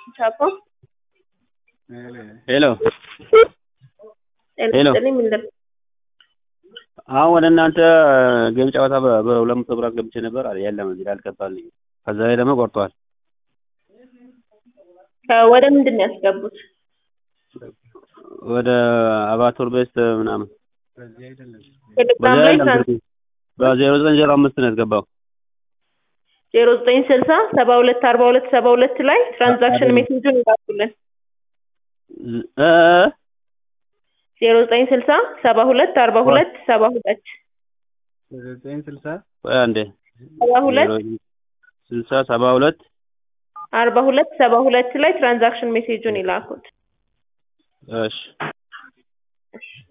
ቻፓ ሄሎ ሄሎ። ጤና ምን ነበር? አሁን ወደ እናንተ ጌም ጨዋታ በ- በሁለት መቶ ብር አስገብቼ ነበር አለ የለም እዚህ ላይ አልገባልኝም። ከዛ ላይ ደግሞ ቆርጧል። ወደ ምንድን ነው ያስገቡት? ወደ አባቶር ቤስት ምናምን ቴሌግራም በዚያ ላይ የለም ስልኩ። በዜሮ ዘጠኝ ዜሮ አምስት ነው ያስገባው። ዜሮ ዘጠኝ ስልሳ ሰባ ሁለት አርባ ሁለት ሰባ ሁለት ላይ ትራንዛክሽን ሜሴጁን ይላኩልን። ዝ- እ እ ዜሮ ዘጠኝ ስልሳ ሰባ ሁለት አርባ ሁለት ሰባ ሁለት ዘጠኝ ስልሳ ቆይ አንዴ ሰባ ሁለት ዜሮ ስልሳ ሰባ ሁለት አርባ ሁለት ሰባ ሁለት ላይ ትራንዛክሽን ሜሴጁን ይላኩት። እሺ